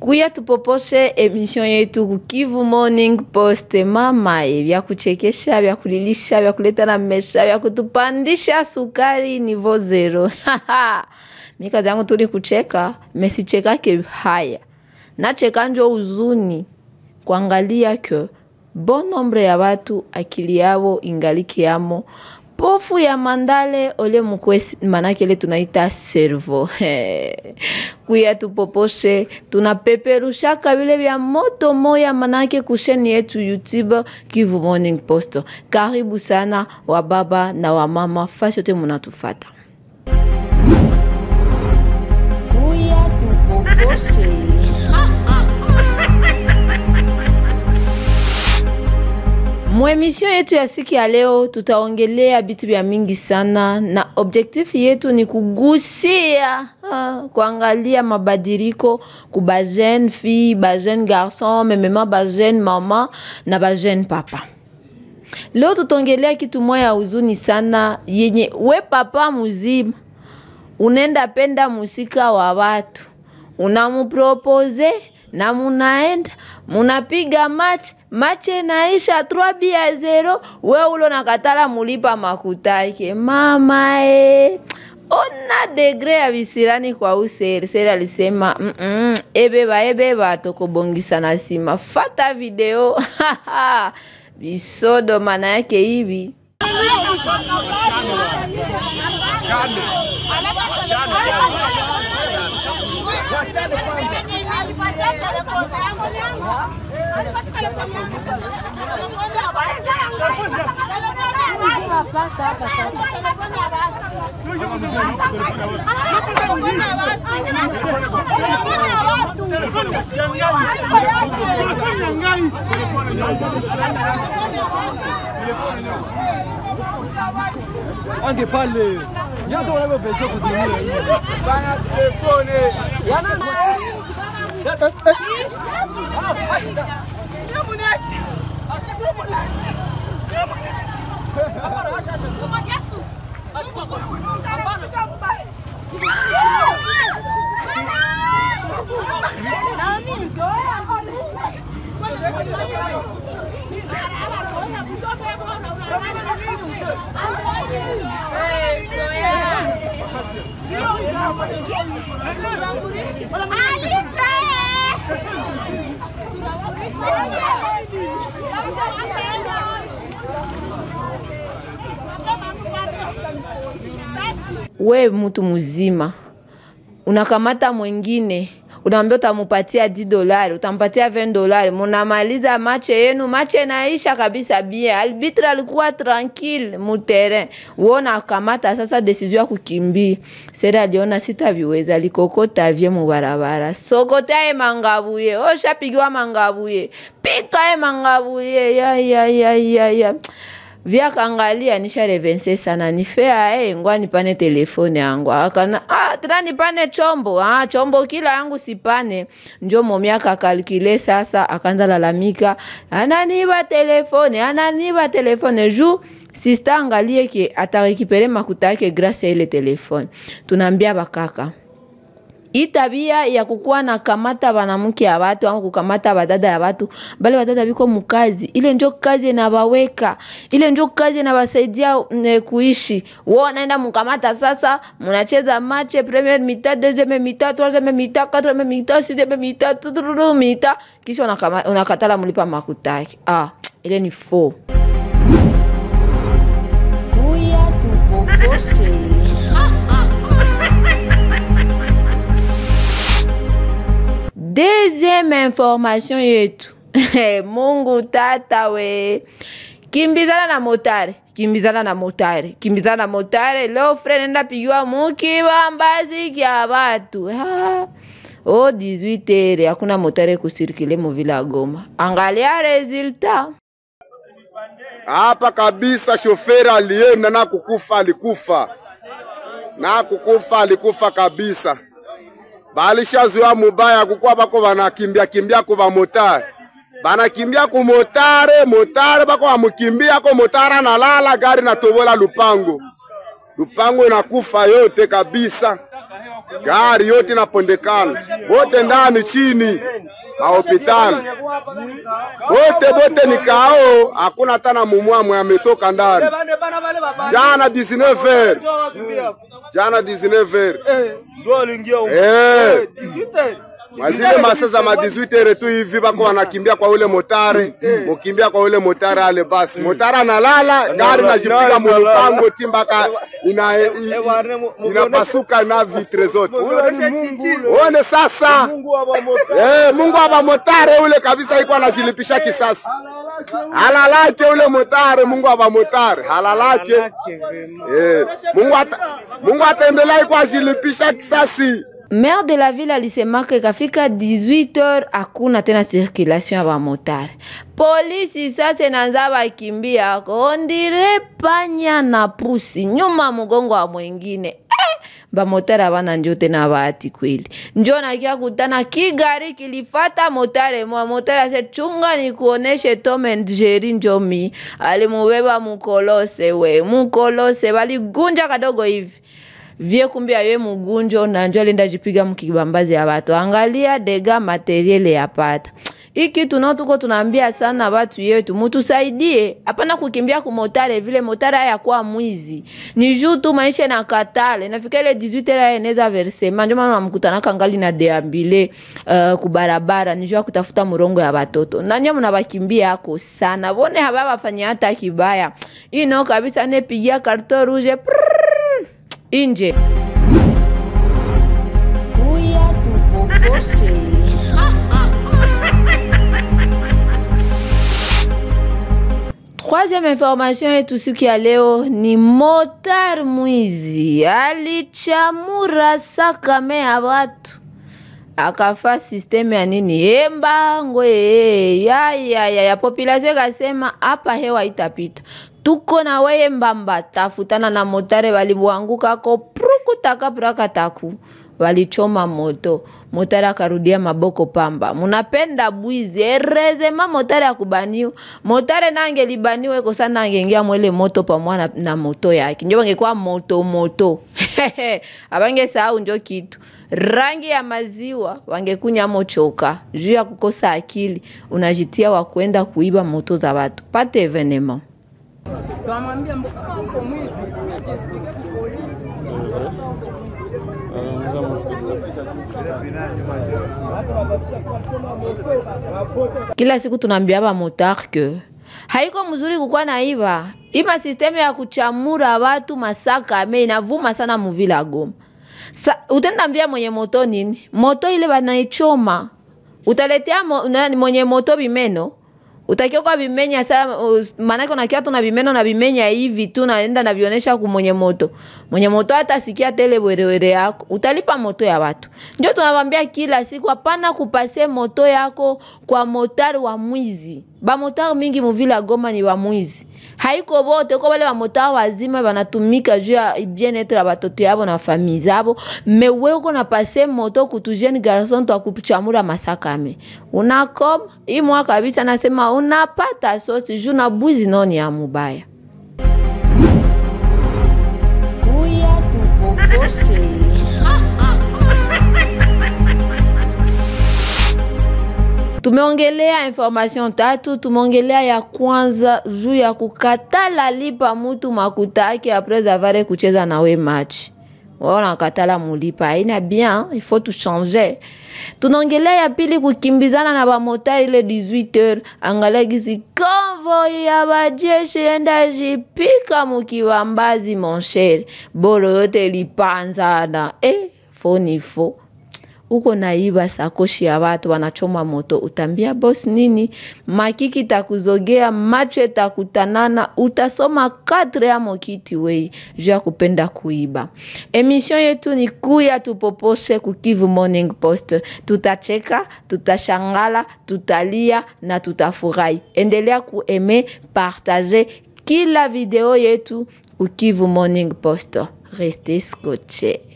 kuya tupoposhe emission yetu kukivu morning post mamaye vya kuchekesha vya kulilisha vya kuleta na mesha vya kutupandisha sukari nivo zero mi kazi yangu tu ni kucheka mesichekake haya nacheka njo uzuni kuangalia ke bon nombre ya watu akili yavo ingaliki yamo pofu ya mandale ole mukwesi manake ile tunaita servo kuya tupoposhe tunapeperushaka vile vya moto moya manake kusheni yetu youtube kivu morning post karibu sana wa baba na wamama fasi yote munatufata kuya tupoposhe Mwemission yetu ya siku ya leo tutaongelea vitu vya mingi sana, na objectif yetu ni kugusia ah, kuangalia mabadiliko ku ba jeune fille, ba jeune garçon, memema ba jeune mama na ba jeune papa. Leo tutaongelea kitu moya ya huzuni sana yenye we papa muzima unaenda penda musika wa watu unamupropoze na munaenda munapiga match match naisha 3 bia zero, we ulo nakatala mulipa makutake mama e. Ona degre ya visirani kwa useri seri alisema mm -mm, ebeba ebeba tokobongisa na sima fata video bisodo mana yake hivi ange pale nyoto wanavyopesa kutumia hii Bana telefone. we mtu mzima unakamata mwingine unaambia utamupatia 10 dolari utampatia 20 dolari munamaliza mache yenu mache naisha kabisa bien albitre alikuwa tranquille muterrain wo nakamata sasa desizio ya kukimbia sere aliona sitaviweza alikokota vye mubarabara sokotaye mangabuye oshapigiwa mangabuye pikaye mangabuye ya, ya, ya, ya, ya vyakangalia nisha revense sana nifea eh, ngwa nipane telefone yangu akana ah, tena nipane chombo ah, chombo kila yangu sipane njo momi akakalkile sasa akanza lalamika ananiba telefone ananiba telefone ju sista angalie ke atarekipere makuta yake grâce ya ile telefone tunaambia bakaka hii tabia ya kukuwa na kamata banamuke ya watu au kukamata badada ya watu bale badada biko mukazi ile njo kazi inabaweka ile njo kazi inabasaidia mm, kuishi wo naenda mukamata sasa munacheza mache premier mita deuxième mita troisième mita quatrième mita sixième mita tuturu mita kisha unakama- unakatala mulipa makutaki ah ile ni faux kuya tupoposhe Deuxième information yetu Mungu tata we, kimbizana na motare, kimbizana na motare, kimbizana na motare. Leo fre nenda pigiwa mukibambazi kya batu ha. O 18 heure hakuna motare kusirikile muvila ya Goma. Angalia resultat Hapa kabisa shoferi alienda na kukufa, alikufa na kukufa, alikufa kabisa. Balishazoea mubaya kukuwa bako banakimbia kimbia ku bamotare, banakimbia ku motare, motare bako bamukimbia ko motare analala, gari natobola lupango, lupango inakufa yote kabisa, gari yote inapondekana, wote ndani chini, mahopitali bote bote ni kao, hakuna hata na mumwamwe ametoka ndani. Jana 19h, jana 19h eh, mwazile masa za ma 18h tu hivi bako wanakimbia kwa ule motare, mukimbia kwa ule motare ale basi. Motare analala, gari najipiga mulupango timbaka ina, i- i- inapasuka na vitre zote. Uone sasa Eh, Mungu aba motare ule kabisa iko anajilipisha kisasi. Halalake ule motare, Mungu aba motare, halalake. Eh, Mungu ata, Mungu ataendelea iko ajilipisha kisasi. maire de la ville alisemaka ikafika 18h hakuna tena circulation ya bamotare polisi sasa inaanza bakimbia ondire panya na pusi nyuma mgongo wa mwengine eh, bamotare abana njo tena bahati kweli njo nakia kutana kigari kilifata motare mwa motare ase chunga nikuoneshe Tom and Jerry njomi alimubeba mukolose we mukolose baligunja kadogo hivi vie kumbe aye mugunjo na njo alienda jipiga mkibambazi ya watu. Angalia dega materiele yapata hii kitu nao tuko tunaambia sana watu yetu, mutusaidie, hapana kukimbia kumotare vile motare haya kwa mwizi ni juu tu maisha na katale nafika ile 18 era eneza versema, ndio maana namkutana kangali na deambile uh, kubarabara ni juu ya kutafuta murongo ya watoto na nyinyi mnabakimbia yako sana, bone haba bafanya hata kibaya hii nao kabisa, nepigia karto rouge prrrr, inje Kuya tupopose. Troisième information yetu siku ya leo ni motar mwizi alichamura sakame ya watu akafa systeme ya nini embango ee, ya, ya, ya, ya population ikasema hapa hewa itapita tuko na weye mbamba tafutana na motare walimwangukako prukutaka prakataku walichoma moto motari akarudia maboko pamba munapenda bwizi erezema motari akubaniwa motari nange libaniwe kosa nangeingia mwele moto pamwa na, na moto yake njo bangekuwa moto moto abange sahau njo kitu rangi ya maziwa wangekunya mochoka juu ya kukosa akili unajitia wa kwenda kuiba moto za watu pate evenement kila siku tunaambia ba motar ke haiko mzuri kukuwa na iva ima sisteme ya kuchamura watu masaka ame inavuma sana muvila ya Goma. Sa, utenda ambia mwenye moto nini? Moto ile banaichoma, utaletea mo, nani, mwenye moto bimeno utakiwa kwa vimenya saa uh, maanake unakia tu na vimeno na vimenya hivi tu naenda navionesha ku mwenye moto mwenye moto hata sikia tele werewere yako utalipa moto ya watu ndio tunawambia kila siku hapana kupase moto yako kwa motari wa mwizi bamotari mingi muvila goma ni wa mwizi haiko bote ko bale bamotari wazima banatumika juu ya bien-etre ya batoto yabo na famille zabo me we uko na pase moto kutu jeune garçon twa kuchamura masakame unakoma hii mwaka kabisa nasema unapata sosi juu na bwizi noni ya mubaya Kuya tupopose. tumeongelea information tatu tumeongelea ya kwanza juu ya kukatala lipa mutu makuta yake apres avare kucheza nawe match waona katala mulipa haina bien il faut tu changer tunaongelea ya pili kukimbizana na bamotari ile 18h angalia gisi konvoi ya bajeshi enda jipika mukibambazi monshere boro yote lipanzana eh, fo ni fo uko naiba sakoshi ya watu wanachoma moto, utambia boss nini? Makiki takuzogea, macho itakutanana, utasoma kadre ya mokiti wei juu ya kupenda kuiba. Emission yetu ni kuya tupoposhe kukivu Morning Post. Tutacheka, tutashangala, tutalia na tutafurahi. Endelea kueme, partager kila video yetu Ukivu Morning Post. Restez scotché.